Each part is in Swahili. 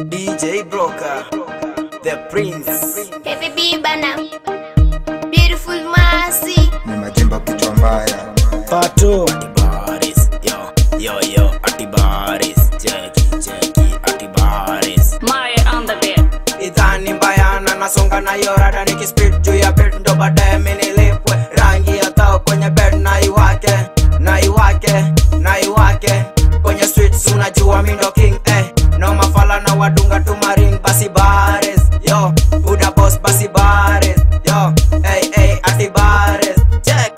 DJ Broker, the Prince. Heavy B bana. Beautiful Masi. ni majimbo kichwa mbaya Pato Atibaris, yo, yo, yo, Atibaris, cheki, cheki, Atibaris. Maya on the beat. Idhani mbayana nasonga na yorada nikispit juu ya bed ndo baadaye minilipwe rangi ya tao kwenye bed na iwake na iwake na iwake kwenye streets unajua mindo king eh no mafala na wadunga tumaring basi bares yo buda boss basi bares yo hey, hey, ati bares check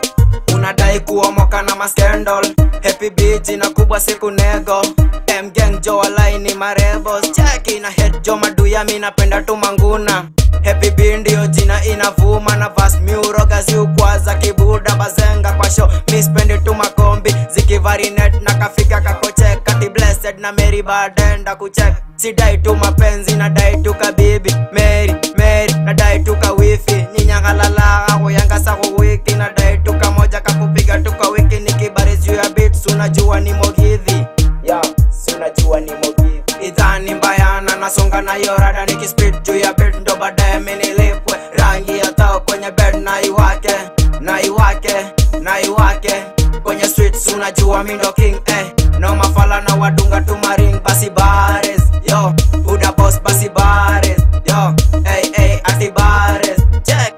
unadai kuomoka na maskendol happy b jina kubwa siku nego mgang jo walaini marebos cheki na head jo maduya mi napenda tu manguna happy b ndio jina inavuma na vas miuroga ziukwaza kibuda bazenga kwa show mi spendi tu makombi zikivarinet na kafika kakochek kati blessed na mary badenda kuchek sidai tu mapenzi nadai tu kabibi mary mary nadai tu kawifi nyinyangalalaga kuyangasa kuwiki nadai tu kamoja kakupiga tu kwa wiki nikibari juu ya bits unajua ni mogidhi ya si unajua ni mogidhi idhani mbayana nasonga na yorada nikispit juu ya bit ndo baadaye minilipwe rangi ya tao kwenye bed na iwake na iwake na iwake kwenye streets unajua mindo king eh no mafala na wadunga tumaring basi bares yo buda boss basi bares yo hey, hey, ati bares check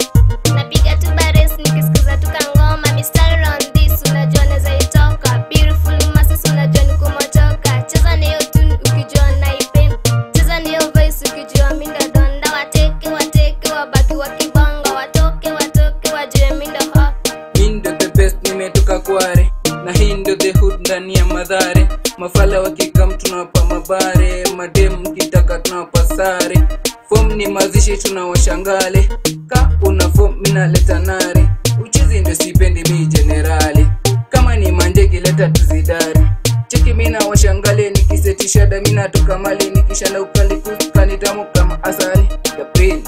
Napiga tu bares nikisikiza tu kangoma. Mistari on this unajua naweza itoka. Beautiful Masi unajua ni kumotoka. Cheza na hiyo tune ukijua naipenda. Cheza na hiyo voice ukijua mi ndo donda. Wateke wateke wabaki wakibonga. Watoke watoke wajue mi ndo ho. Mi ndo the best nimetoka kware na hii ndo the hood ndani ya madhare mafala wakikam tunawapa mabare madem mkitaka tunawapa sare fom ni mazishi tunawashangale ka una fom minaleta nare uchizi ndo sipendi mi jenerali kama ni manjegi leta tuzidari cheki mina washangale nikisetishada minatoka mali nikishanda ukalikuskanitamu kama asali the prince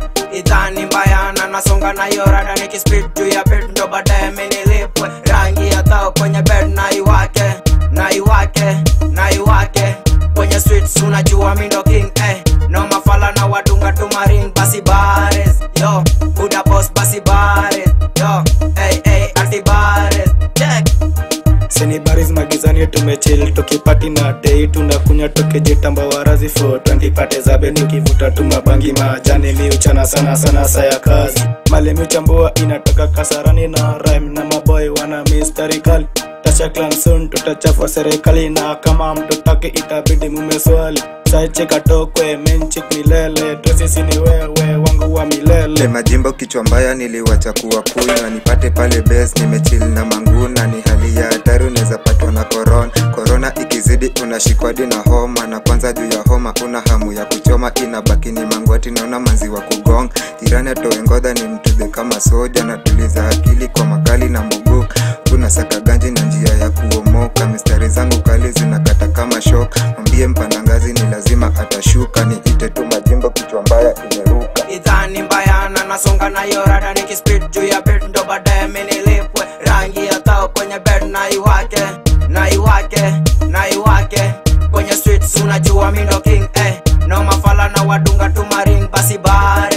idhani mbayana nasonga na yorada nikispit juu ya bed ndo baadaye minilipwe rangi ya tao kwenye bed na iwake na iwake na iwake kwenye streets unajua mindo king eh no mafala na wadunga tumaring basi bares yo buda boss basi bares yo hey, hey, anti bares check seni baris magizani tumechil tukipati na dei tunakunya tukijitamba warazi fo twandipate zabe tukivuta tumabangi majani miuchana sana sana saya kazi mali miuchambua inatoka kasarani na rhyme na maboy wana mistari kali tasha clanson tutachafua serikali na kama mtutaki itabidi mumeswali saichekatokwe menchik milele tosisi ni wewe wangu wa le milele majimbo kichwa mbaya niliwacha kuwa kunywa nipate pale bes nimechil na manguna ni hali ya hatari unaweza patwa na korona korona ikizidi unashikwadi na homa na kwanza juu ya homa una hamu ya kuchoma inabaki ni mangwati naona manzi wa kugonga jirani atoe ngodha ni mtudhe kama soja natuliza akili kwa makali na muguka kuna saka ganji na njia ya kuomoka mistari zangu kali zinakata kama shoka mwambie mpanda ngazi ni lazima atashuka niite tu majimbo kichwa mbaya imeruka idhani mbayana nasonga na yorada nikispit juu ya bed ndo baadaye minilipwe rangi ya tao kwenye bed na iwake na iwake na iwake kwenye streets unajua mindo king eh no mafala na wadunga tumaring basi bares